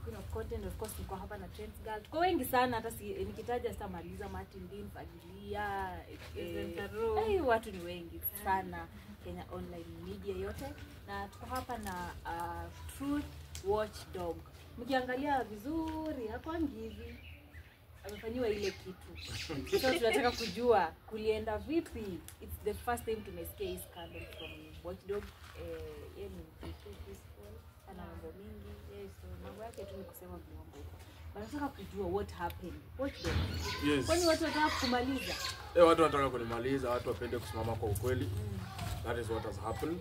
queen of content of course niko hapa na Trends Girl tuko wengi sana hata si, nikitaja sitamaliza Martin Dean Fagilia Vincent eh, Aroo. eh, watu ni wengi sana Kenya online media yote na tuko hapa na uh, Truth Watchdog mkiangalia vizuri hakwangi hivi amefanyiwa ile kitu so tunataka kujua kulienda vipi it's the first time tumesikia hii scandal from watchdog eh, yeye ni mtu peaceful ana mambo mingi yeye so mambo yake tu ni kusema vyombo wanataka kujua what happened watchdog Yes. kwani watu wanataka kumaliza Eh, watu wanataka kunimaliza, watu wapende kusimama kwa ukweli. That is what has happened.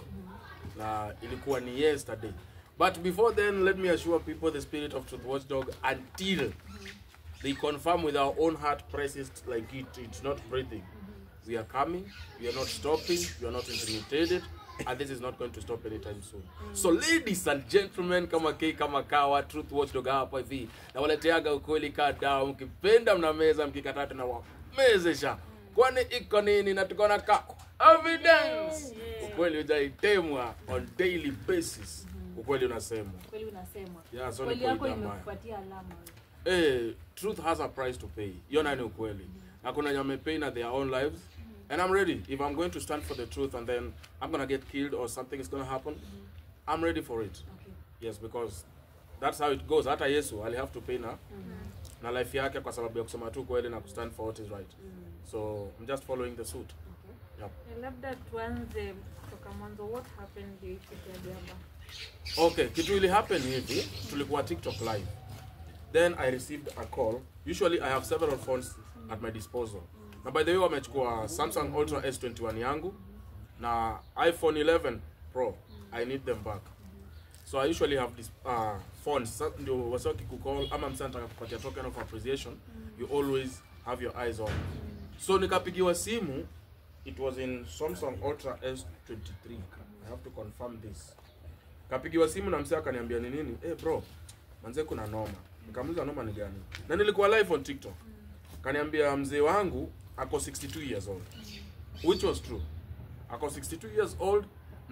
Na ilikuwa ni yesterday. But before then, let me assure people the spirit of Truth Watchdog until they confirm with our own heart presses like it, it's not breathing. We are coming, we are not stopping, we are not intimidated, and this is not going to stop anytime soon. So ladies and gentlemen, kama K kama kawa, Truth Watchdog hapa hivi. Na waleteaga ukweli kada, mkipenda mnameza, mkikataa tunawamezesha. Kwani iko nini na tuko na kako? Evidence. Ukweli hujaitemwa on daily basis. Ukweli unasemwa. kweli unasemwa Yeah, so ni kweli yako kweli mbaya. imekupatia alama eh, truth has a price to pay hiyo nayo ni ukweli na kuna wenye wamepay na their own lives and i'm ready if i'm going to stand for the truth and then i'm gonna get killed or something is gonna happen i'm ready for it okay. yes because that's how it goes hata yesu ali have to pay na na life yake kwa sababu ya kusema tu kweli na kustand for what is right so i'm just following the suit Okay. yep. Eh, labda tuanze kutoka mwanzo what happened ndio ifikia jamba okay kitu ili happen hivi tulikuwa tiktok live then i received a call usually i have several phones at my disposal na by the way wamechukua samsung ultra s21 yangu na iphone 11 pro i need them back so i usually have this uh, phones Sa- ndio wasi wakikucall ama msa nataka kupatia token of appreciation you always have your eyes on so nikapigiwa simu it was in samsung ultra s23 i have to confirm this kapigiwa simu na msee akaniambia ni nini eh bro manze kuna noma nikamuuliza noma ni gani na nilikuwa live on tiktok kaniambia mzee wangu ako 62 years old which was true ako 62 years old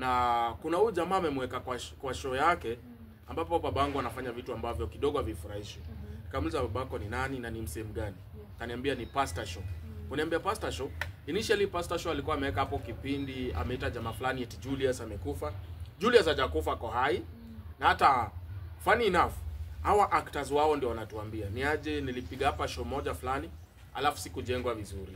na kuna huyu jamaa amemweka kwa, sh- kwa show yake ambapo babangu anafanya vitu ambavyo kidogo havifurahishi nikamuuliza babako ni nani na ni msehemu gani kaniambia ni pastor show uniambia pastor show initially pastor show alikuwa ameweka hapo kipindi ameita jamaa fulani eti Julius amekufa Julius hajakufa ako hai na hata funny enough hawa actors wao ndio wanatuambia ni aje nilipiga hapa show moja fulani alafu sikujengwa vizuri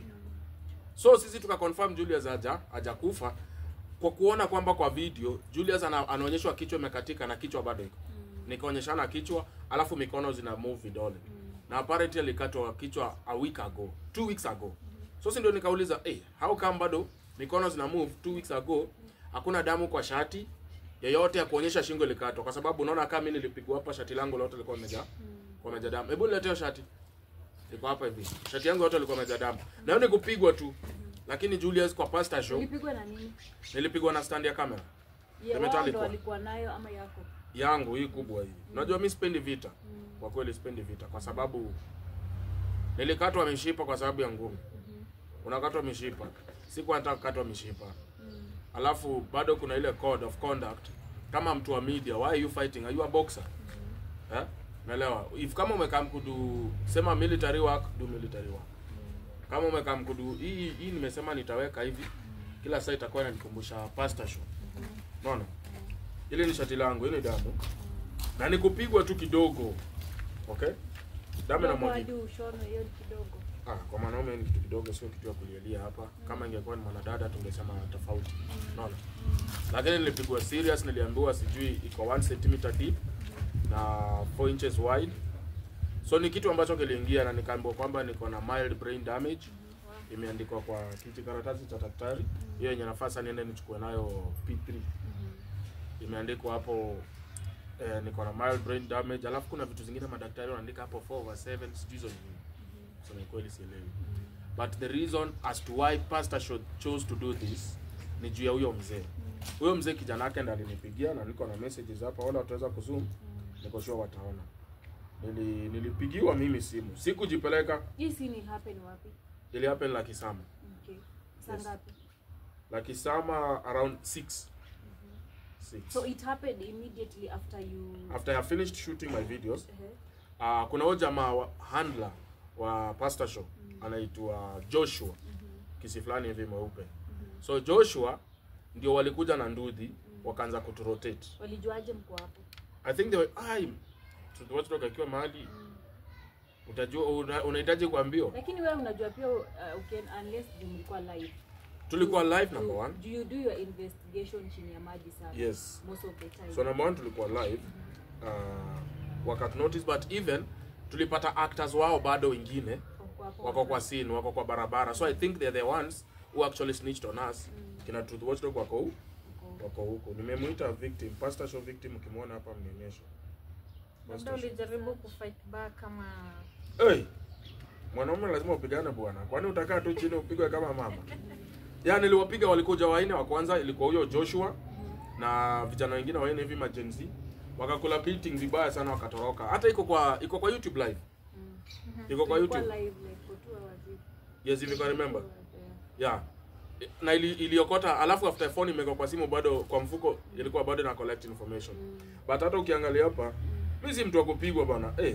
so sisi tuka confirm Julius haja hajakufa kwa kuona kwamba kwa video Julius ana, anaonyeshwa kichwa imekatika na kichwa bado iko nikaonyeshana kichwa alafu mikono zina move vidole na apparently alikatwa kichwa a week ago two weeks ago so si ndio nikauliza hey, how come bado mikono zina move two weeks ago hakuna damu kwa shati yoyote ya kuonyesha shingo ilikatwa kwa sababu unaona kama mimi nilipigwa hapa shati langu lote lilikuwa limejaa kwa imejaa damu hebu niletee shati liko hapa hivi shati yangu yote ilikuwa imejaa damu na hiyo ni kupigwa tu lakini Julius kwa pastor show ulipigwa na nini nilipigwa na stand ya kamera Ye, wao Metallica. ndo walikuwa nayo ama yako yangu hii kubwa hii unajua mi sipendi vita kwa kweli sipendi vita kwa sababu nilikatwa mishipa kwa sababu ya ngumi unakatwa mishipa sikuwa nataka kukatwa mishipa alafu bado kuna ile code of conduct kama mtu wa media why are you fighting are you a boxer eh naelewa if kama umekam kudu sema military work do military work kama umekam kudu hii hii nimesema nitaweka hivi kila saa itakuwa inanikumbusha pastor show unaona ile ni shati langu ile damu na nikupigwa tu kidogo okay damu na Kidogo mwagi hadi ushono hiyo ni kidogo ah kwa mwanaume ni kitu kidogo sio kitu ya kulielia hapa kama ingekuwa ni mwanadada tungesema tofauti unaona lakini nilipigwa serious niliambiwa sijui iko 1 cm deep na 4 inches wide so ni kitu ambacho kiliingia na nikaambiwa kwamba niko na mild brain damage imeandikwa kwa kiti karatasi cha daktari hiyo yenye nafasi niende nichukue nayo P3 imeandikwa hapo eh, niko na mild brain damage alafu kuna vitu zingine madaktari wanaandika hapo 4 over 7 sijui hizo ni nini so ni kweli sielewi but the reason as to why pastor cho- chose to do this ni juu ya huyo mzee huyo mzee kijana yake ndo alinipigia na niko na messages hapa wala wataweza kuzoom niko sure wataona Nili, nilipigiwa mimi simu sikujipeleka hii si ni happen wapi ili happen la kisama okay saa Yes. ngapi la kisama around 6 six. So it happened immediately after you after I finished shooting my videos uh-huh. uh, kuna huyo jamaa wa handler wa pastor show anaitwa Joshua kisi fulani hivi mweupe so Joshua ndio walikuja na ndudhi wakaanza kuturotate walijuaje mko hapo? I think they were ai watu akiwa mahali utajua una- unahitaji kuambiwa Lakini wewe unajua pia uh, uken, unless you mlikuwa live. tulikuwa live number Do- one Do you do your investigation chini ya maji sana? yes Most of the time. so number one tulikuwa live uh, wakat notice but even tulipata actors wao bado wengine Wako hapo wako kwa scene wako kwa barabara so i think they're the ones who actually snitched on us kina truth watchdog wako hu wako- wako huko nimemuita victim pastor show victim ukimwona hapa mnionyeshe labda Pastor show. ulijaribu kufight back kama hey, mwanaume lazima upigane bwana kwani utakaa tu chini upigwe kama mama ya niliwapiga walikuja waine wa kwanza ilikuwa huyo joshua na vijana wengine waine hivi majenzi wakakula beating vibaya sana wakatoroka hata iko kwa iko kwa youtube live iko kwa Ilikuwa youtube live like for two hours hivi. yes if you can remember Yeah. yeah na ili, iliokota alafu after phone imewekwa kwa simu bado kwa mfuko ilikuwa bado na collect information but hata ukiangalia hapa mimi si mtu wa kupigwa bana eh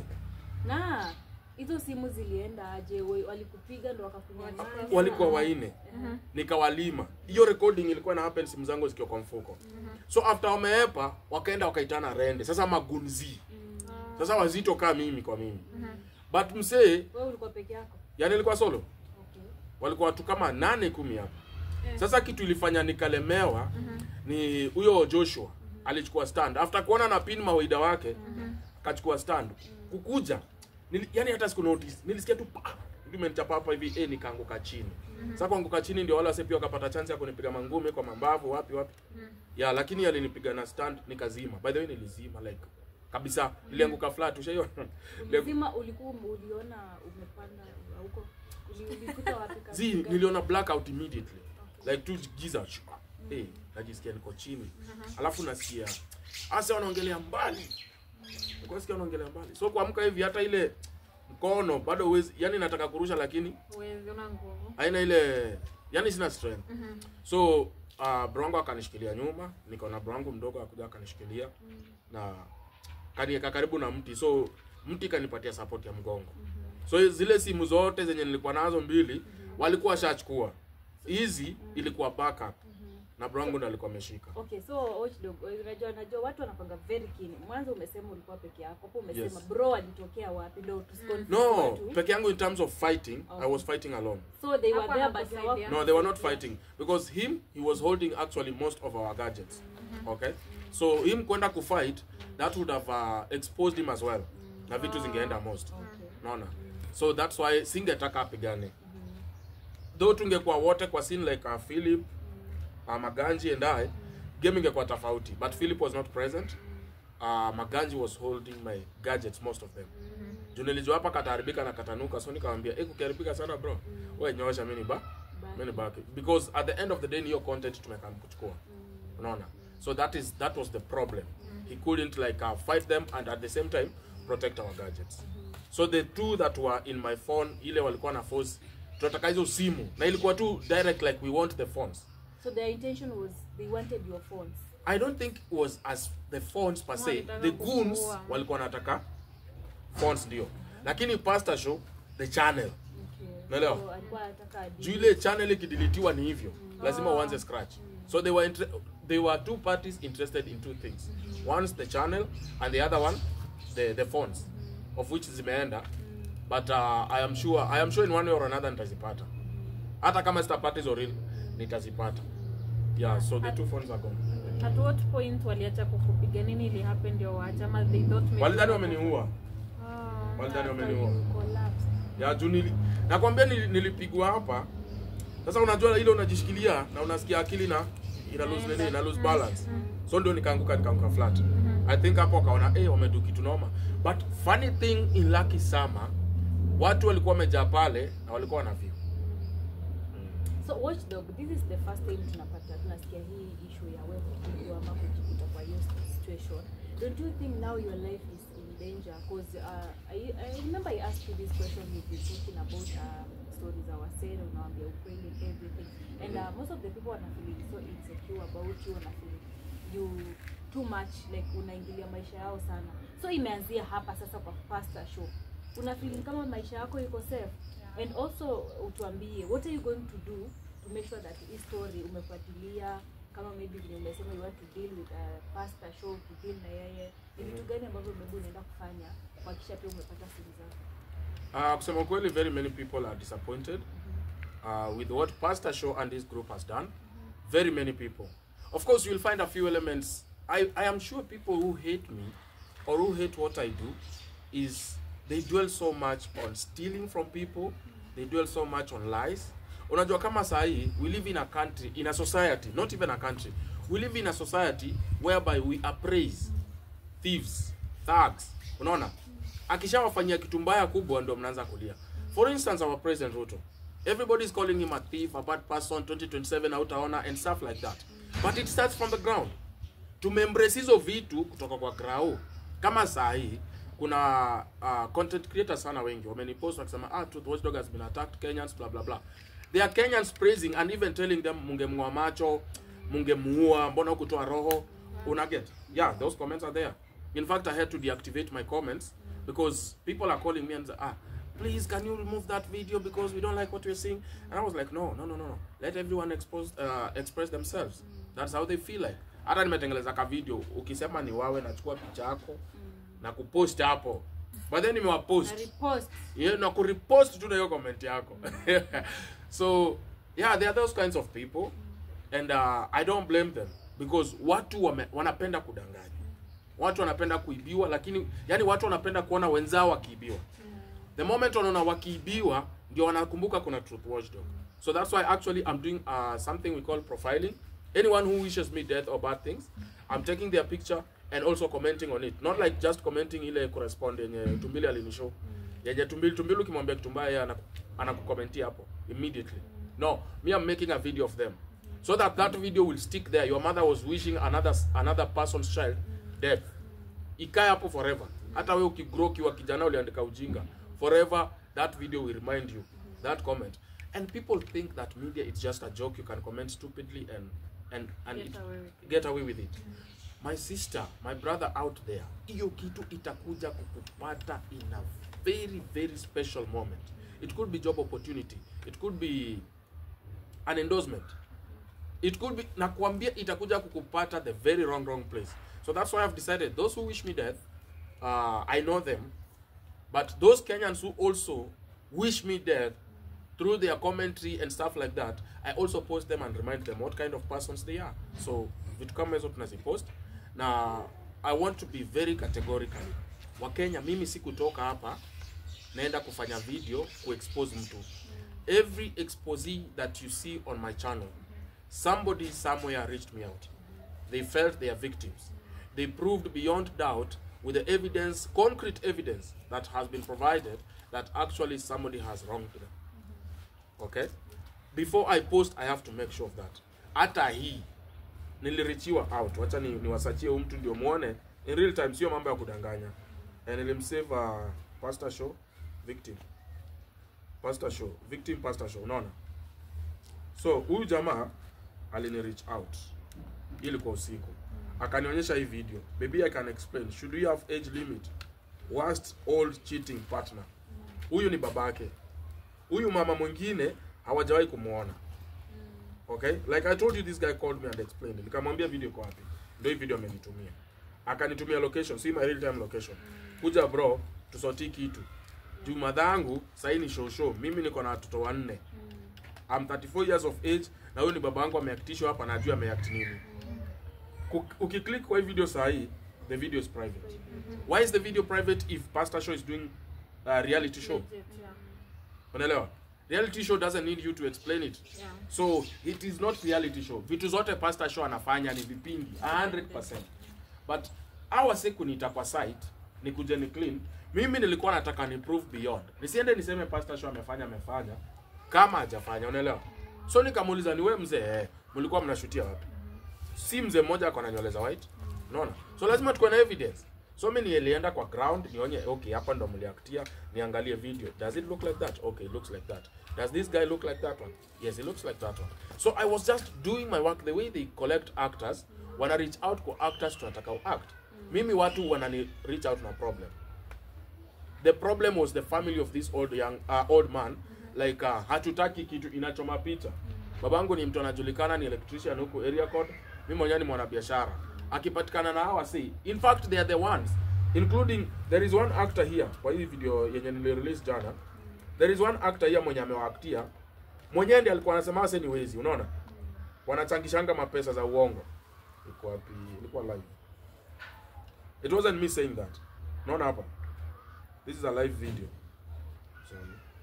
Na hizo simu zilienda aje? We- Walikupiga ndo wakakunyang'anya? walikuwa waine Mhm. nikawalima hiyo recording ilikuwa na happen simu zangu zikiwa kwa mfuko so after wameepa wakaenda wakaitana rende sasa magunzi sasa wazito kaa mimi kwa mimi but msee Wewe ulikuwa peke yako? yani ilikuwa solo Okay. walikuwa watu kama nane kumi hapo sasa kitu ilifanya nikalemewa ni huyo joshua alichukua stand after kuona na pin mawaida wake akachukua stand kukuja nili, yani hata siku notice nilisikia tu pa ndio imenichapa hapa hivi eh nikaanguka chini sasa kuanguka chini ndio wala wase pia wakapata chance ya kunipiga mangumi kwa mambavu wapi wapi ya lakini alinipiga na stand nikazima by the way nilizima like kabisa nilianguka flat ushaiona Ulizima ulikuwa uliona umepanda huko? Uli- Ulikuta wapi kabisa? zi niliona blackout immediately like tu giza shwa. hey, najisikia niko chini alafu nasikia asa wanaongelea mbali Nilikuwa nasikia wanaongelea mbali so kuamka hivi hata ile mkono bado uwezi yani nataka kurusha lakini uwezi una nguvu haina ile yani sina strength so uh, brongo akanishikilia nyuma niko na brongo mdogo akuja akanishikilia na kanieka karibu na mti so mti kanipatia support ya mgongo so zile simu zote zenye nilikuwa nazo mbili walikuwa washachukua hizi ilikuwa backup na brongo ndo alikuwa ameshika Okay, so watchdog, unajua unajua watu wanapanga very keen. Mwanzo umesema ulikuwa peke yako. Hapo umesema Yes. bro alitokea wapi ndio tusikonfuse no watu. peke yangu in terms of fighting i Okay. was fighting alone So they were Hapo there but anakusaidia. No, they were not fighting because him he was holding actually most of our gadgets. Okay, so him kwenda kufight that would have uh, exposed him as well. Na vitu zingeenda most. Okay. Naona. So that's why singetaka apigane. Though tungekuwa wote kwa scene like uh, Philip, uh, Maganji and I, game ingekuwa tofauti. But Philip was not present. Uh, Maganji was holding my gadgets most of them. Juu nilijua hapa kataharibika na katanuka so nikamwambia, "Eh, kukiharibika sana bro. Wewe nyoosha mimi ni ba." many back because at the end of the day niyo content tumekam kuchukua unaona so that is that was the problem he couldn't like uh, fight them and at the same time protect our gadgets so the two that were in my phone ile walikuwa na force tunataka hizo simu na ilikuwa tu direct like we want the phones So their intention was they wanted your phones. i don't think it was as the phones per se Walitaka the goons kukuua. walikuwa wanataka phones ndio lakini pastor show the channel Okay. Unaelewa? So alikuwa anataka adi- juu ile channel ikidilitiwa ni hivyo lazima uanze scratch so they were inter- they were two parties interested in two things one's the channel and the other one the the phones of which zimeenda but uh, i am sure i am sure in one way or another nitazipata hata kama sitapata hizo real nitazipata yeah so the two phones are gone at what point waliacha kukupiga nini ili happen ndio waacha ama they thought maybe walidhani wameniua Ah. walidhani After wameniua you collapsed. ya juu nili, nakwambia nili, nilipigwa hapa sasa unajua ile unajishikilia na unasikia akili na ina lose nini ina lose balance so ndio nikaanguka nikaanguka flat i think hapo wakaona eh wamedu kitu noma but funny thing in Lucky Summer watu walikuwa wamejaa pale na walikuwa wana view So watchdog, this is the first time tunapata tunasikia hii issue ya wewe kupigwa ama kujikuta kwa hiyo situation. Don't you think now your life is in danger? Because uh, I, I remember I asked you this question we've been talking about um, stories za wasere, unawaambia ukweli and everything. And uh, most of the people wana feel so insecure about you, wana feel you too much like unaingilia maisha yao sana so imeanzia hapa sasa kwa pastor show una feeling kama maisha yako iko safe and also utuambie what are you going to do to make sure that hii story umefuatilia kama maybe vile umesema you want to deal with a pastor show to deal na yeye ni vitu gani ambavyo maybe unaenda kufanya kuhakikisha pia umepata simu zako Uh, kusema kweli, very many people are disappointed uh, with what Pastor Show and his group has done. Very many people. Of course, you'll find a few elements. I, I am sure people who hate me or who hate what I do is they dwell so much on stealing from people. They dwell so much on lies. Unajua kama sahi, we live in a country, in a society, not even a country. We live in a society whereby we appraise thieves, thugs. Unaona? Akishawafanyia kitu mbaya kubwa ndio mnaanza kulia. For instance, our president Ruto. Everybody is calling him a thief, a bad person, 2027 hautaona and stuff like that. But it starts from the ground. Tumembrace hizo vitu kutoka kwa grau. Kama saa hii kuna uh, content creators sana wengi wamenipost wakisema ah, Truth Watchdog has been attacked Kenyans blah blah blah. They are Kenyans praising and even telling them mungemng'oa macho, mungemuua, mbona hukutoa roho? Una get? Yeah, those comments are there. In fact, I had to deactivate my comments because people are calling me and say, ah, please can you remove that video because we don't like what we're seeing. And I was like, no, no, no, no, no. Let everyone expose, uh, express themselves. That's how they feel like. Hata nimetengeleza ka video ukisema ni wawe nachukua picha yako na kupost hapo. But then nimewapost na repost yeah, na kurepost tu na hiyo comment yako so yeah there are those kinds of people and uh, i don't blame them because watu wame, wanapenda kudanganya watu wanapenda kuibiwa lakini yani watu wanapenda kuona wenzao wakiibiwa the moment wanaona wakiibiwa ndio wanakumbuka kuna truth watchdog so that's why actually i'm doing uh, something we call profiling anyone who wishes me death or bad things i'm taking their picture and also commenting on it not like just commenting ile correspond yenye tumbili alinishow yenye tumbili tumbili ukimwambia kitu mbaya yeye anaku- anakukomentia hapo immediately no me i'm making a video of them so that that video will stick there your mother was wishing another another person's child death ikae hapo forever hata wewe ukigrow ukiwa kijana uliandika ujinga forever that video will remind you that comment and people think that media is just a joke you can comment stupidly and and and Get it, away with it. get away with it my sister my brother out there hiyo kitu itakuja kukupata in a very very special moment it could be job opportunity it could be an endorsement it could be nakwambia itakuja kukupata the very wrong wrong place so that's why i've decided those who wish me death uh, i know them but those kenyans who also wish me death through their commentary and stuff like that i also post them and remind them what kind of persons they are so vitu kama hizo tunazipost na i want to be very categorical wakenya mimi sikutoka hapa naenda kufanya video kuexpose mtu every expose that you see on my channel somebody somewhere reached me out they felt they are victims they proved beyond doubt with the evidence concrete evidence that has been provided that actually somebody has wronged them okay before i post i have to make sure of that hata hii nilirichiwa out wacha ni, niwasachie huyu mtu ndio muone in real time sio mambo ya kudanganya and nilimsave uh, pastor show victim pastor show victim pastor show unaona so huyu jamaa alini reach out ili kwa usiku akanionyesha hii video maybe i can explain should we have age limit worst old cheating partner huyu ni babake huyu mama mwingine hawajawahi kumwona okay like i told you this guy called me and explained nikamwambia video iko wapi ndio hii video amenitumia akanitumia location see my real time location kuja bro tusotii kitu juu madhangu sahii ni show show mimi niko na watoto wanne I'm 34 years of age na huyu ni baba yangu ameaktishwa hapa na ajua ameact nini Ku- ukiclick kwa hii video sahii the video is private why is the video private if pastor show is doing uh, reality show Legit, yeah. unaelewa reality show doesn't need you to explain it Yeah. so it is not reality show vitu zote pastor show anafanya ni vipindi 100% but awa siku nita kwa site nikuje ni clean mimi nilikuwa nataka ni prove beyond nisiende niseme pastor show amefanya amefanya kama hajafanya unaelewa so nikamuuliza ni wewe mzee eh, mlikuwa mnashutia wapi si mzee mmoja ako na nywele za white unaona so lazima tukuwe na evidence so mi nilienda kwa ground nionye okay hapa ndo mliaktia niangalie video does it look like that okay it looks like that does this guy look like that one yes it looks like that one so i was just doing my work the way they collect actors wana reach out kwa actors tunataka act mimi watu wanani reach out na problem the problem was the family of this old young uh, old man like uh, hatutaki kitu inachoma picha babangu ni mtu anajulikana ni electrician huku area code mimi mwenyewe ni mwanabiashara akipatikana na hawa si in fact they are the ones including there is one actor here kwa hii video yenye nilirelease jana there is one actor here mwenye amewaaktia mwenyewe ndiye alikuwa anasema wase ni wezi unaona wanachangishanga mapesa za uongo iko wapi ilikuwa live it wasn't me saying that unaona hapa this is a live video so,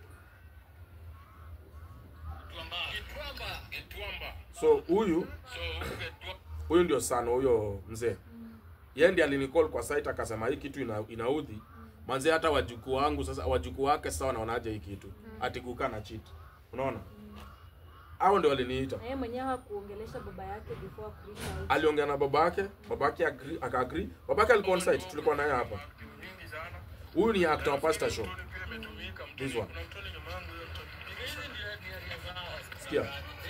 so huyu huyu ndio sana huyo mzee yeye ndiye alinicall kwa site akasema hii kitu ina, inaudhi manze hata wajukuu wangu sasa wajukuu wake sasa wanaonaje hii kitu ati kukaa na cheat unaona hao ndio waliniita Na yeye mwenyewe hakuongelesha baba yake before kuisha out. aliongea na babake babake agree, akaagree babake alikuwa on site tulikuwa naye hapa huyu ni actor wa Pastor Show this one sikia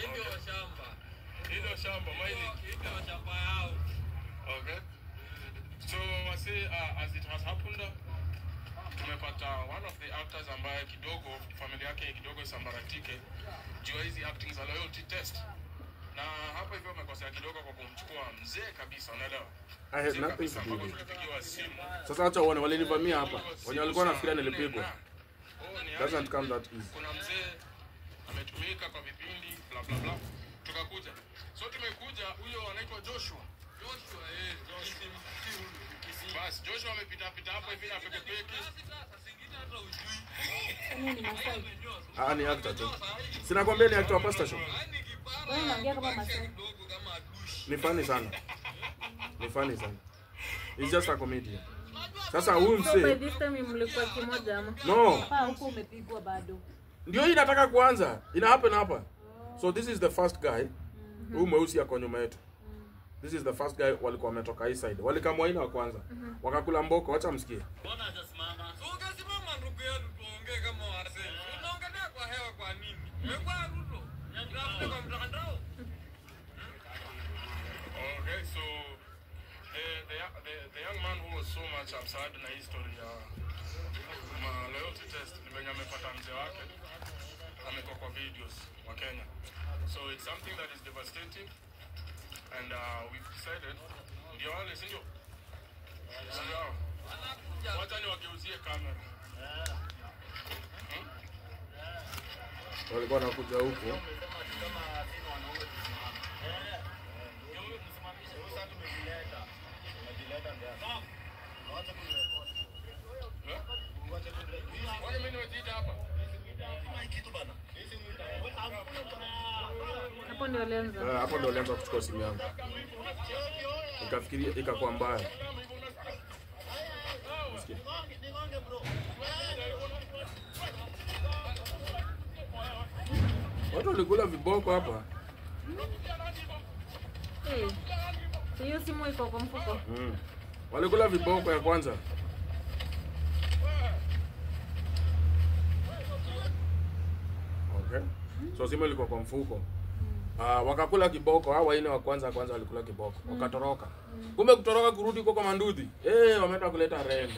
Hilo shamba mining. Hilo shamba yao. Okay. So wasi uh, as it has happened tumepata one of the actors ambaye kidogo familia yake kidogo isambaratike juu ya hizi acting za loyalty test. Na hapa hivyo amekosea kidogo kwa kumchukua mzee kabisa, unaelewa? I had Mzee nothing kabisa to do mpaka with it. tulipigiwa simu. sasa acha uone walinivamia hapa wenye walikuwa nafikiria nilipigwa Oh, ni doesn't aje? come that easy kuna mzee ametumika kwa vipindi bla bla bla tukakuja so tumekuja huyo anaitwa joshua joshua eh joshua basi joshua amepita pita hapo hivi na pekepeki Yaani ni Masai. ah ni actor tu sinakwambia ni actor wa Pastor Show Wewe unaongea kama Masai. ni funny sana ni funny sana he's just a comedian sasa huyu So by msee this time mlikuwa kimoja ama? no Hapa huko umepigwa bado. ndio hii inataka kuanza ina happen hapa so this is the first guy huyu mweusi ako nyuma yetu this is the first guy walikuwa wametoka hii side walikamwaina wa kwanza wakakula mboko wacha msikie ungesimama ndugu yetu tuongee kama wasee unaongelea kwa hewa kwa nini wekwa ruto Unatafuta kwa mtandao okay so the, the, the, the young man who was so much upset na history ya ma loyalty test ni venye amepata mzee wake amekuwa kwa videos wa Kenya so it's something that is devastating and uh, we've decided ndio wale si ndio Si ndio hao? wacha niwageuzie kamera walikuwa wanakuja huku Kwani mimi nimejiita hapa? Hapo ndio alianza. Eh, hapo ndo walianza kuchukua simu yangu ikafikiria ikakuwa mbaya Nasikia. watu walikula viboko hapa Eh. So hiyo simu iko kwa mfuko. mm. walikula viboko ya kwanza okay. so simu ilikuwa kwa mfuko Uh, wakakula kiboko hao waine wa kwanza kwanza walikula kiboko wakatoroka kumbe kutoroka kurudi huko kwa mandudhi eh wameenda kuleta rende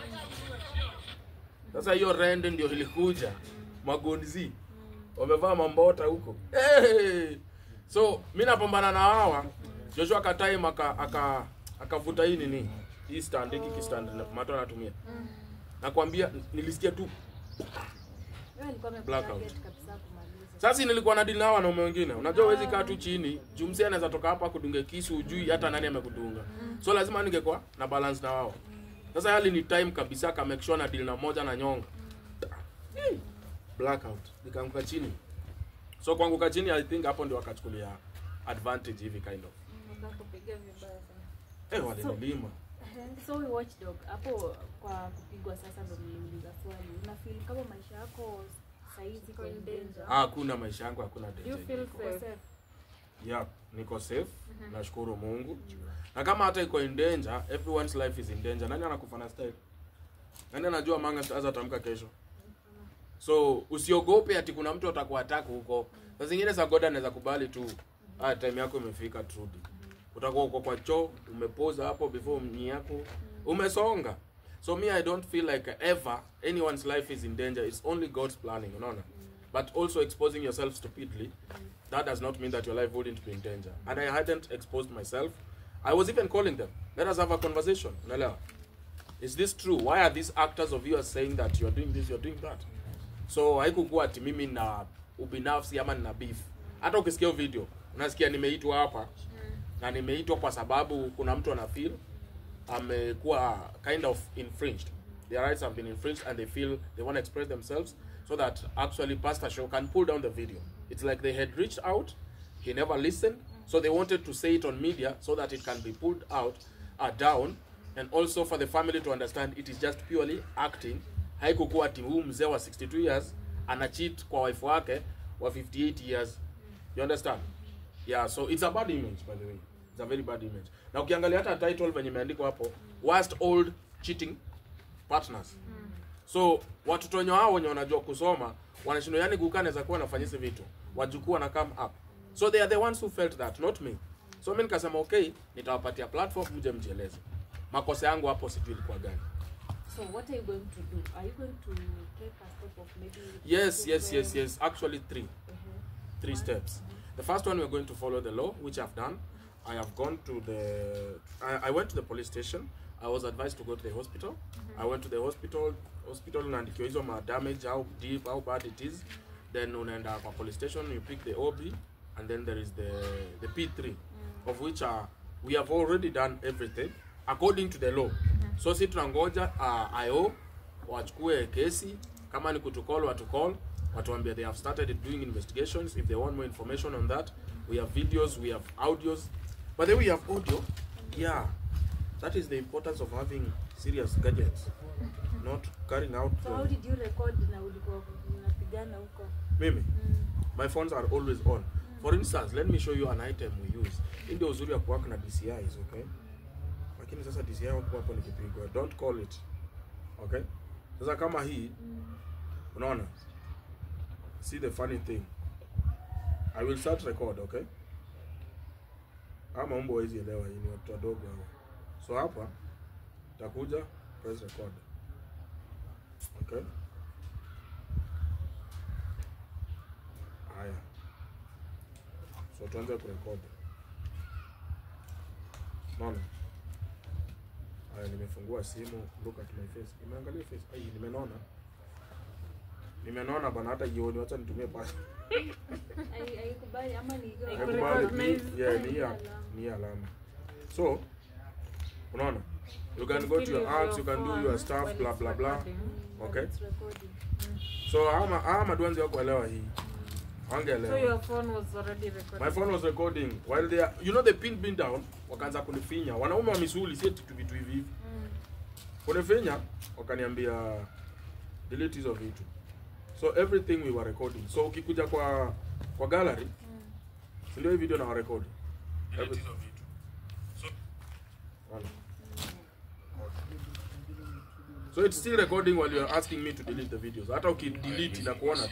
sasa hiyo rende ndio ilikuja magonzi wamevaa mambota huko hey! so mi napambana na hawa joshua katime aka aka akavuta hii nini hii stand hiki kistand mato anatumia nakwambia nilisikia tu Wewe alikuwa Blackout. ametarget kabisa kumaliza. sasa nilikuwa na deal na wanaume wengine unajua huwezi kaa tu chini juu msee anaweza toka hapa kudunge kisu ujui hata nani amekudunga so lazima ningekuwa na balance na wao sasa hali ni time kabisa ka make sure na deal na moja na nyonga Hey, blackout nikaanguka chini so kuanguka chini i think hapo ndio wakachukulia advantage hivi kind of Wakakupiga vibaya sana. eh walinilima So we watchdog hapo kwa kupigwa sasa ndo niliuliza swali. Una feel kama maisha yako saizi kwa in danger? Ah, hakuna maisha yangu hakuna Do you danger feel Uko safe? safe? yeah niko safe nashukuru mungu na kama hata iko in danger everyone's life is in danger nani anakufa na style nani anajua manga aza tamka kesho so usiogope ati kuna mtu atakuattack huko saa zingine za god anaweza kubali tu ah, time yako imefika trudy utakuwa uko kwa choo umepoza hapo before mnyi yako umesonga so me i don't feel like ever anyone's life is in danger it's only god's planning unaona but also exposing yourself stupidly that does not mean that your life wouldn't be in danger and i hadn't exposed myself i was even calling them let us have a conversation unaelewa is this true why are these actors of yours saying that you're doing this you're doing that so haikukuwa ati mimi na ubinafsi ama nina beef hata ukisikia hiyo video unasikia nimeitwa hapa na nimeitwa kwa sababu kuna mtu ana feel amekuwa kind of infringed their rights have been infringed and they feel they want to express themselves so that actually pastor show can pull down the video it's like they had reached out he never listened so they wanted to say it on media so that it can be pulled out uh, down and also for the family to understand it is just purely acting haikukuwa ati huu mzee wa 62 years ana cheat kwa wife wake wa 58 years you understand yeah so it's a bad image by the way it's a very bad image na ukiangalia hata title venye imeandikwa hapo worst old cheating partners so watoto wenye hao wenye wanajua kusoma wanashindwa yani kukaa naweza kuwa nafanya hizi vitu wajukuu wana come up so they are the ones who felt that not me so mi nikasema okay nitawapatia platform mje mjieleze makosa yangu hapo sijui ilikuwa gani So what are you going to do? Are you going to take a step of maybe? yes yes yes children? yes actually three Mhm. three steps. The first one, we're going to follow the law, which I've done. I have gone to the. I, I went to the police station. I was advised to go to the hospital. I went to the hospital. Hospital unaandikiwa hizo ma damage, how deep, how bad it is. Then unaenda kwa police station, you pick the OB, and then there is the the P3, of which uh, we have already done everything according to the law. So si tunangoja uh, IO wachukue kesi kama ni kutukol watukol watuambia they have started doing investigations if they want more information on that we have videos we have audios but then we have audio yeah that is the importance of having serious gadgets not carrying out So how the, did you record na ulikuwa unapigana huko? mimi my phones are always on for instance let me show you an item we use hii ndio uzuri wa kuwork na DCIs okay lakini sasa DCI wako hapo nikipigwa don't call it okay sasa kama hii unaona see the funny thing i will start record okay ama mambo hawezi elewa hii ni watu wadogo hawa so hapa takuja press record okay haya so tuanze kurekodi naona haya nimefungua simu look at my face nimeangalia face ai nimenona nimenona bana hata jioni wacha nitumie pasi Ai- Haikubali ama ni hiyo? Haikubali. Nakubali, recognize. ni- yeah, ni hii Alama. ni hii alama so unaona you can go to your apps you can do your stuff blah blah blah okay It's recording. so ama ama duanzi wakuelewa hii So wangeelewa your phone was already recording. my phone was recording while they are, you know the pin being down wakaanza kunifinya wanaume wa misuli si eti tu vitu hivi hivi Mm. kunifinya wakaniambia delete hizo vitu so everything we were recording so ukikuja kwa kwa gallery si ndio hii video na warekodi Delete hizo vitu. Wala. so it's still recording while you're asking me to delete the videos hata ukidelete na kuona tu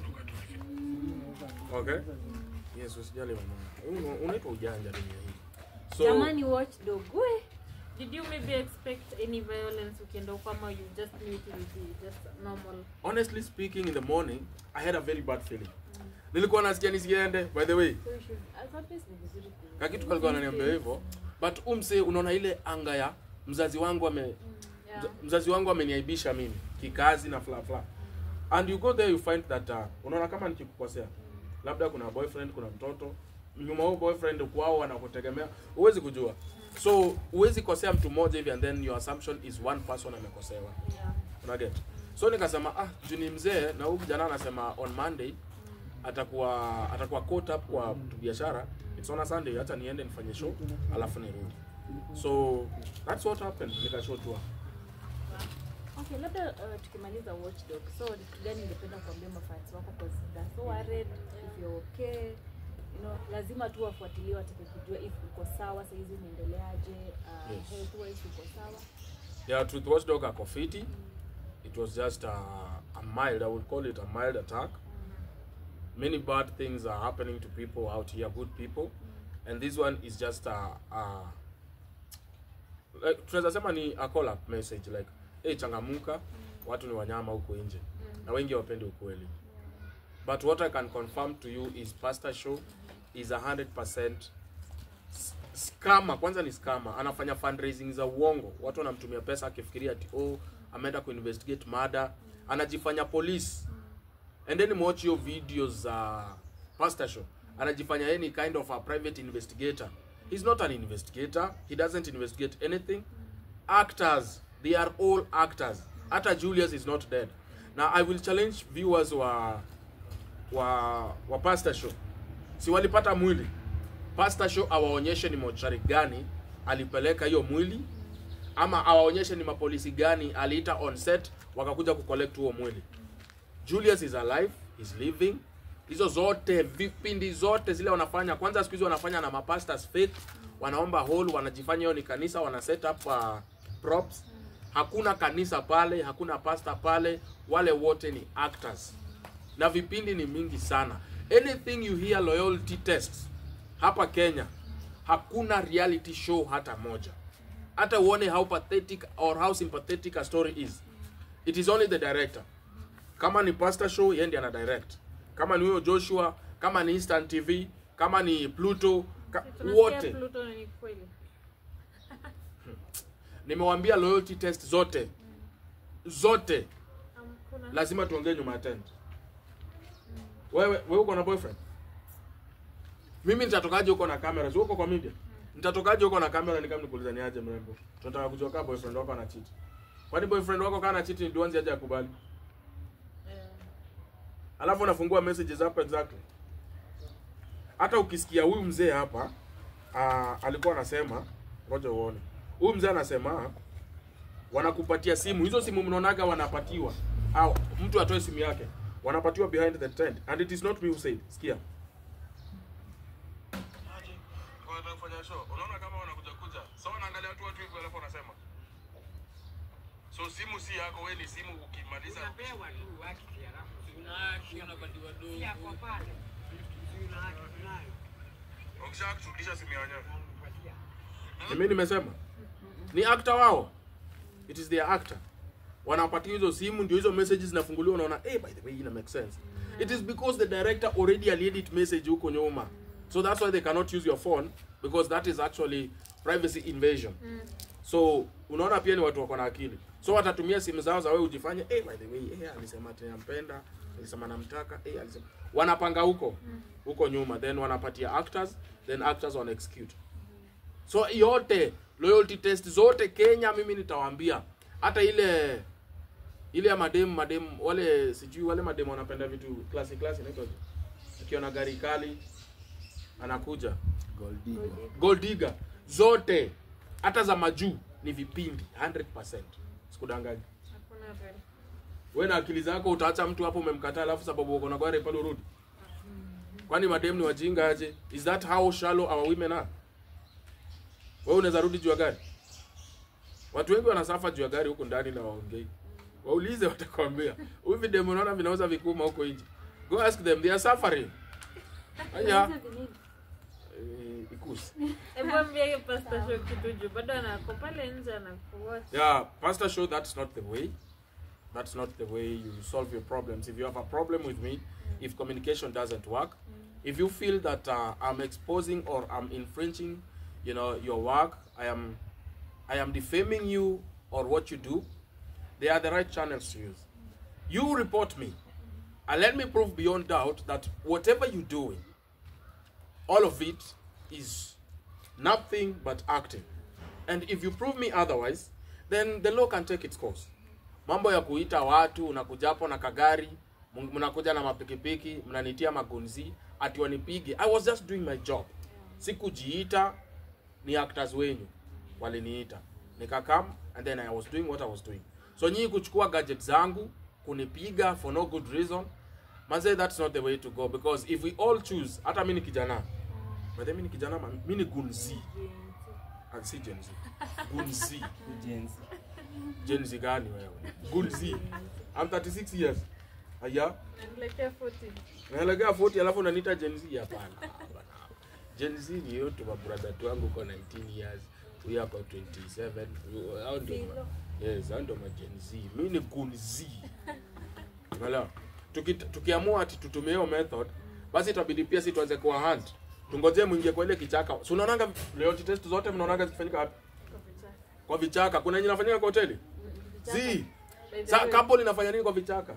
okay yes usijali mama Una- unaitwa ujanja dunia hii so Jamani watchdog. We. Did you maybe expect any violence ukienda huko ama you just knew it will be just normal? honestly speaking in the morning i had a very bad feeling nilikuwa nasikia nisiende by the way So you should as always ni vizuri ku. kakitu kalikuwa ananiambia hivyo but umse unaona ile anga ya mzazi wangu ame Yeah. mza- mzazi wangu ameniaibisha mimi kikazi na fla fla and you go there you find that uh, unaona kama nikikukosea labda kuna boyfriend kuna mtoto nyuma huo boyfriend kwao wanakutegemea huwezi kujua so huwezi kosea mtu mmoja hivi and then your assumption is one person amekosewa Yeah. unaget so nikasema ah juu ni mzee na huyu kijana anasema on monday atakuwa atakuwa caught up kwa biashara it's on a sunday hata niende nifanye show alafu nirudi so that's what happened nikashow tour Okay, labda uh, tukimaliza watchdog. So ni kitu gani ungependa kuambia mafans wako kwa they're so worried if you're okay? You know, lazima tu wafuatilie watake kujua if uko sawa saa hizi unaendeleaje, uh, Yes. health wise uko sawa. yeah truth watchdog ako fiti it was just a, a mild i would call it a mild attack many bad things are happening to people out here good people and this one is just a, a like, tunaweza sema ni a call up message like hey, changamuka watu ni wanyama huko nje na wengi hawapendi ukweli but what i can confirm to you is pastor show is a 100% s- scammer kwanza ni scammer anafanya fundraising za uongo watu wanamtumia pesa akifikiria ati oh ameenda kuinvestigate murder anajifanya police and then watch hiyo videos za pastor show anajifanya yeye ni kind of a private investigator he's not an investigator he doesn't investigate anything actors they are all actors hata julius is not dead now i will challenge viewers wa wa wa pastor show si walipata mwili pastor show awaonyeshe ni mochari gani alipeleka hiyo mwili ama awaonyeshe ni mapolisi gani aliita on set wakakuja kucollect huo mwili Julius is alive, he's living. Hizo zote vipindi zote zile wanafanya, kwanza siku hizi wanafanya na mapastors fake, wanaomba hall, wanajifanya hiyo ni kanisa, wana set up uh, props. Hakuna kanisa pale, hakuna pastor pale, wale wote ni actors, na vipindi ni mingi sana. Anything you hear loyalty tests hapa Kenya, hakuna reality show hata moja. Hata uone how pathetic or how sympathetic a story is, it is only the director kama ni pastor show yeye ndiye ana direct kama ni huyo joshua kama ni instant tv kama ni pluto ka, Tunasikia wote Pluto ni kweli. nimewambia loyalty test zote zote Hamkuna. lazima tuongee nyuma ya tent wewe wewe uko na boyfriend mimi nitatokaje huko na kamera si uko kwa media nitatokaje huko na kamera ni kama nikuuliza ni aje mrembo tunataka kujua kama boyfriend wako ana cheat kwani boyfriend wako kana cheat ni duanzi aje akubali Eh, alafu unafungua messages hapa exactly hata ukisikia huyu mzee hapa uh, alikuwa anasema ngoja uone huyu mzee anasema wanakupatia simu hizo simu mnaonaga wanapatiwa au mtu atoe simu yake wanapatiwa behind the tent and it is not me who said sikia Aje, kwa nataka kufanya show. Unaona kama wanakuja kuja. Sasa wanaangalia watu watu hivyo alafu wanasema. So simu si yako, wewe ni simu ukimaliza. Unapewa tu haki halafu si yako pale. Si una haki tunayo. Ukisha kurudisha simu ya wenyewe. Unampatia. ni mimi nimesema ni actor wao it is their actor wanapatia hizo simu ndio hizo messages zinafunguliwa unaona hey, by the way ina make sense it is because the director already aliedit message huko nyuma so that's why they cannot use your phone because that is actually privacy invasion so unaona pia ni watu wako na akili so watatumia simu zao za wewe ujifanye hey, by the way hey, alisema ati nampenda alisema namtaka hey, alisema wanapanga huko huko nyuma then wanapatia actors then actors wana execute so yote loyalty test zote Kenya mimi nitawaambia hata ile ile ya madem madem wale sijui wale madem wanapenda vitu classic classic inaitwa akiona gari kali anakuja gold digger zote hata za majuu ni vipindi 100% sikudanganyi hakuna real. wewe na akili zako utaacha mtu hapo umemkataa alafu sababu uko na gari pale urudi kwani madem ni wajinga aje is that how shallow our women are wewe unaweza rudi juu ya gari watu wengi wanasafa juu ya gari huku ndani na waongei waulize watakwambia huyu videmu unaona vinauza vikuma huko nje go ask them they are suffering aya eh, ikusi Hebu ambia hiyo pastor show kitu juu bado anako pale nje anakuwatch. Yeah, pastor show that's not the way. That's not the way you solve your problems. If you have a problem with me, if communication doesn't work, if you feel that uh, I'm exposing or I'm infringing, you know, your work, I am, I am defaming you or what you do, they are the right channels to use. You report me, and let me prove beyond doubt that whatever you're doing, all of it is nothing but acting. And if you prove me otherwise, then the law can take its course. Mambo ya kuita watu unakuja hapo na kagari, m- mnakuja na mapikipiki, mnanitia magunzi, ati wanipige. I was just doing my job. Sikujiita, ni actors wenyu waliniita. Nikakam and then I was doing what I was doing. So nyinyi kuchukua gadget zangu, kunipiga for no good reason, manze that's not the way to go because if we all choose, hata mimi ni kijana. But mimi ni kijana, ma- mimi ni gunzi. Ah, si Gen Z. Gun Z. Gen Z gani wewe? Gun Z. I'm 36 years. Aya, Niletea 40. naelekea 40 alafu unaniita Gen Z hapana. bwana. Gen Z ni yote mabrother tu wangu uko 19 years, huyu ako 27. huyu- Hao ndio ma- yes, hao ndio ma Gen Z. Mimi ni Gun Z. Unaelewa? Tuki, tukiamua ati tutumie hiyo method, basi itabidi pia si tuanze kuwa hunt. Tungojee mwingie kwa ile kichaka. Si unaonanga loyalty test zote mnaonanga zikifanyika wapi? Kwa vichaka. Kuna yenye inafanyika kwa hoteli? Zi. Sa couple inafanya nini kwa vichaka?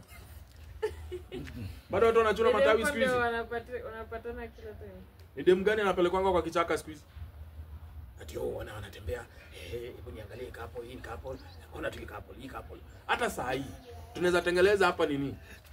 Bado watu wanachuna matawi siku hizi. wanapatana kila time Ni dem gani anapelekwanga kwa kichaka siku hizi? Ati oh, wana wanatembea, eh, hebu niangalie couple, hii ni couple, ona tu hii couple, hii couple. Hata saa hii tunaweza tengeleza hapa nini?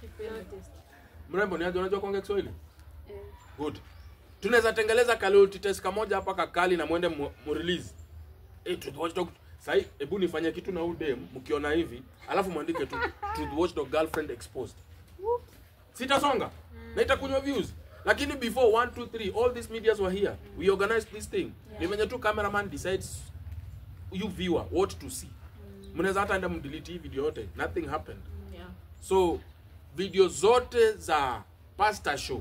Mrembo ni aje unajua kuongea Kiswahili? Good. Tunaweza tengeleza loyalty test kamoja hapa kakali na mwende mu mu release. Eh, Truth Watchdog Sai, hebu nifanye kitu na huyu dem mkiona hivi, alafu mwandike tu Truth Watchdog girlfriend exposed. Sitasonga. Na itakunywa views. Lakini before 1 2 3 all these medias were here. We organized this thing. Ni venye tu cameraman decides you viewer what to see. Mnaweza hata enda mdelete hii video yote. Nothing happened. yeah So video zote za pasta show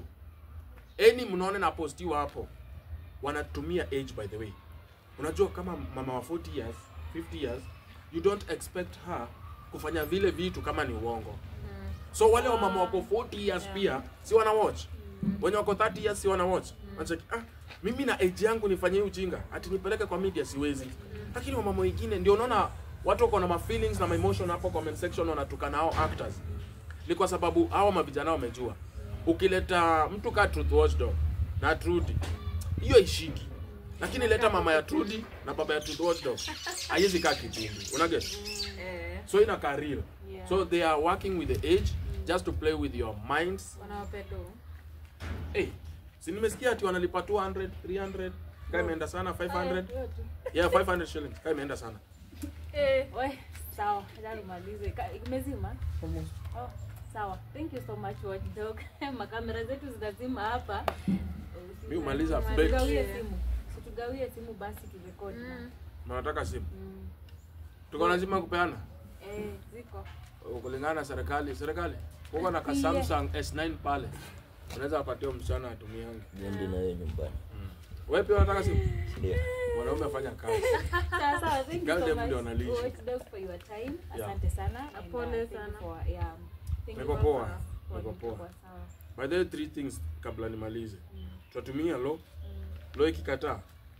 any mnaone na postiwa hapo wanatumia age by the way. Unajua kama mama wa 40 years, 50 years, you don't expect her kufanya vile vitu kama ni uongo. So wale wa mama wako 40 years pia si wana watch. Wenye wako 30 years si wana watch. Wanacheki, ah, mimi na age yangu nifanye hii ujinga, ati nipeleke kwa media siwezi. Lakini wamama wengine ndio unaona watu wako na ma feelings na ma emotion hapo comment section wanatukana hao actors. Ni kwa sababu hao mavijana wamejua. Ukileta mtu ka Truth Watchdog na Trudy, hiyo ishiki. Lakini leta mama ya Trudy na baba ya Truth Watchdog. Haiwezi kaa kipindi. Unaget? eh So inakaa real. Yeah. So they are working with the age just to play with your minds. wanawapedo Hey, si nimesikia ati wanalipa 200, 300, kama imeenda sana 500. Yeah, 500 shillings. Kama imeenda sana. eh We, sawa, acha tumalize. Ka- Imezima? Oh, sawa. Thank you so much Watchdog. Makamera zetu zinazima hapa. Mimi umaliza Umaliza. break. Tugawie Yeah. simu. Situgawie simu basi kirekodi. mm. Mnataka simu. Mm. Tuko lazima kupeana. Eh, ziko. Kulingana na serikali, serikali. Kuko na ka Yeah. Samsung S9 pale. Unaweza wapatia msichana atumiange. Niende na yeye nyumbani. Wewe pia unataka simu? Ndio. Mwanaume afanya kazi. Sawa sawa. Thank you Girl so dem much. ndio wanalisha. Watchdog for your time. Yeah. Asante sana. And, uh, Pole thank you sana. for- yeah. Thank you Niko for- poa. for- Niko poa. for- sawa. By the way, three things kabla nimalize. Tutatumia lo. Lo ikikataa.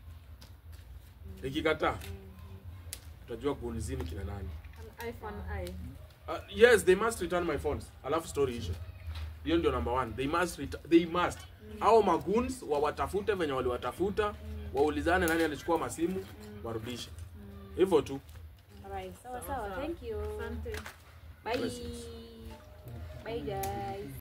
Ikikataa. Tutajua kuulizini kina nani. an eye for an eye Uh, yes, they must return my phones. Alafu story ishe. Hiyo ndio number one. They must ret- they must. Hao magoons wawatafute venye waliwatafuta, waulizane nani alichukua masimu, warudishe. Hivyo tu. Alright. Sawa Sawa, sawa. sawa. Thank you. asante Bye. Blessings. Bye guys.